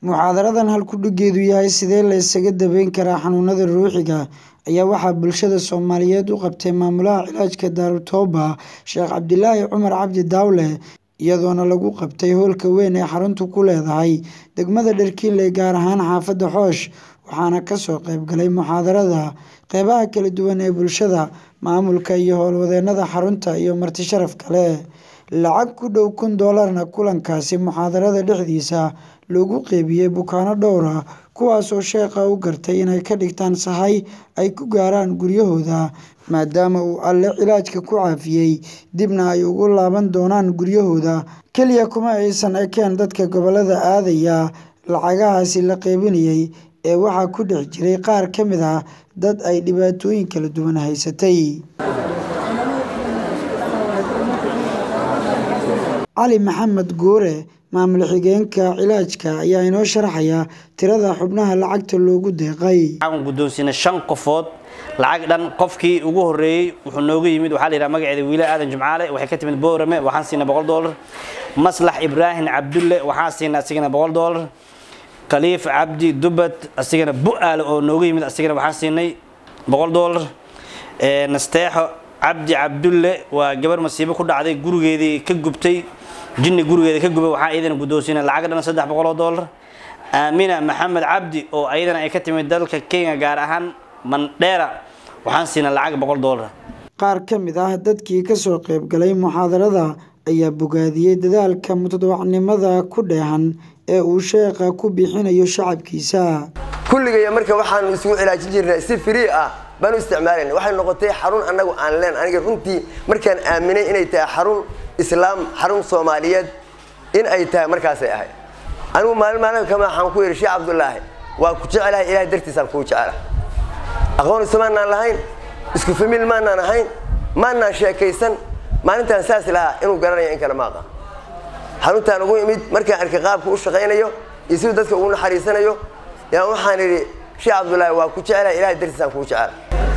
Muxaadaradan halku-dhigeedu yahay sidee la isaga daweyn karaa xanuunada ruuxiga ayaa waxaa bulshada Soomaaliyeed u qabtay Maamulaha Cilaajka Daarutooba Sheekh Cabdilaahi Cumar Cabdi Daawule iyadoona lagu qabtay hoolka weyn ee xaruntu ku leedahay degmada Dherkinley gaar ahaan xaafadda Xoosh waxaana ka soo qayb galay muxaadarada qeybaha kala duwan ee bulshada, maamulka iyo howlwadeennada xarunta iyo marti sharaf kale. Lacag ku dhow kun doolarna kulankaasi muxaadarada dhexdiisa loogu qeybiyay bukaanno dhowr ah kuwaas oo Sheekha u gartay inay ka dhigtaan sahay ay ku gaaraan guryahooda maadaama uu Alle cilaajka ku caafiyay dibna ay ugu laaban doonaan guryahooda. Kaliya kuma aysan ekeen dadka gobollada aadaya lacagahaasi la qaybinayay ee waxaa ku dhex jiray qaar ka mid ah dad ay dhibaatooyin kala duwan haysatay. Cali Maxamed Guure maamul xigeenka cilaajka ayaa inoo sharaxaya tirada xubnaha lacagta loogu deeqay. waxaan guddoonsiinay shan qofood lacag dhan qofkii ugu horreeyey wuxuu noogu yimid waxaa la yidhaha magaceeda wiile aadan jumcaale waxay ka timid boorame waxaan siinay boqol doolar maslax ibraahim cabdulle waxaan siinay asigana boqol doolar khaliif cabdi dubad asigana bu'aale oo noogu yimid asigana waxaan siinay boqol doolar nasteexo cabdi cabdulle waa gabar masiibo ku dhacday gurigeedii ka gubtay jinni gurigeeda ka gubay waxaan iyadana guddoonsiinay lacag dhan saddex boqol oo doolar aamina maxamed cabdi oo ayadana ay ka timid dalka kenya gaar ahaan mandheera waxaan siinay lacag boqol doolar Qaar ka mid ah dadkii ka soo qayb galay muxaadarada ayaa bogaadiyey dadaalka mutadawacnimada ku dheehan ee uu Sheekha ku bixinayo shacabkiisa. kulligaya marka waxaanu isugu cilaajin jirnay si free ah baan u isticmaalayna waxay noqotay xarun annagu aan leen aniga runtii markaan aaminay inay tahay xarun islaam xarun soomaaliyeed in ay tahay markaasay ahayd anigu maalin maalin kama waxaan ku yidhi sheekh cabdulaahi waa ku jecelahay ilahay dartiisaan kuu jecela aqoon ismaanaan lahayn isku famil maanaan ahayn maanaan sheekaysan maalintaan saas lahaa inuu garanayo in kale ma aqaan xaruntaan ugu imid markaan arkay qaabka u shaqaynayo iyo siduu dadka ugu naxariisanayo yaan waxaan idhi sheekh cabdulaahi waa ku jecelahay ilahay dartiisaan kuu jecela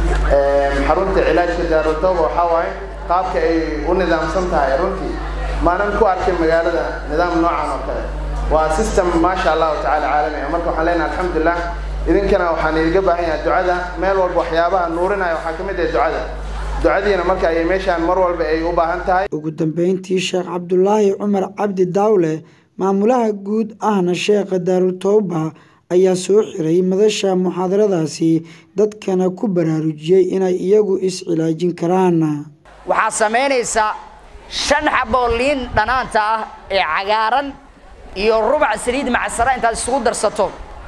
xarunta cilaajka daarutooba waxaa waaye qaabka ay u nidaamsan tahay runtii maanan ku arkin magaalada nidaam noocan oo kale waa system maasha allahu tacaala caalami ah marka waxaan leenahay alxamdulilah idinkana waxaan idiga baahan yahay ducada meel walba waxyaabaha nuurinaya waxaa ka mid ah ducada ducadiina marka ayay meeshaan mar walba ay u baahan tahay Ugu dambeyntii Sheekh Cabdulaahi Cumar Cabdi Daawule maamulaha guud ahna Sheekha Daarutooba ayaa soo xiray madasha muxaadaradaasi dadkana ku baraarujiyey inay iyagu is cilaajin karaan. waxaad samaynaysaa shan xaboo liin dhanaanta ah ee cagaaran iyo rubac saliid macsara intaad isugu darsato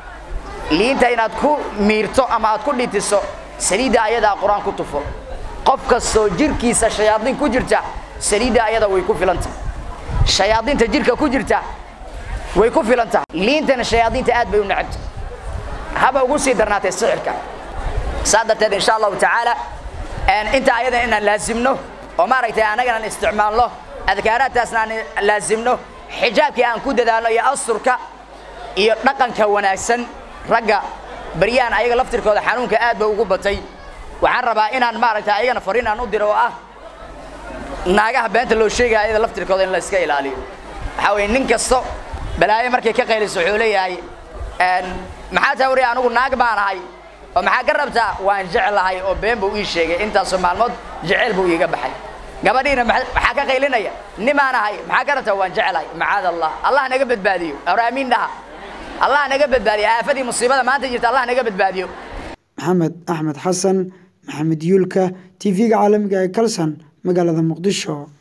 liinta inaad ku miirto ama aad ku dhitiso saliidda ayadaa qur-aan ku tufo qof kastoo jirkiisa shayaadiin ku jirta saliidda ayada way ku filan tahay shayaadiinta jirka ku jirta way ku filan tahay liintana shayaadiinta aad bay u necabta haba ugu sii darnaatay sixirka saa darteed insha allahu tacaala inta ayadan inaan laasimno oo maaragtay annagana isticmaalno adkaaraadtaasna aan laasimno xijaabkii aan ku dadaalno iyo asturka iyo dhaqanka wanaagsan ragga baryahan ayaga laftirkooda xanuunka aad ba ugu batay waxaan rabaa inaan maaragtay ayagana fariin aan u diro oo ah naagaha beenta loo sheegaya ayada laftirkooda in la iska ilaaliyo waxaa weeye nin kasto balaayo markay ka qayliso wuxuu leeyahay maxaa taa wariya anigu naag baan ahay oo maxaa ka rabtaa waan jeclahay oo been buu ii sheegay intaasoo maalmood jeceyl buu iiga baxay gabadhiina maxaa ka qaylinaya nimaan ahay maxaa ka rabtaa waan jeclahay macaad allah allah naga badbaadiyo hore aamiin dhaha allah naga badbaadiyo aafadii musiibada maanta jirta allah naga badbaadiyo Maxamed Axmed Xasan Maxamed Yuulka TV-ga caalamiga ee Kalsan magaalada Muqdisho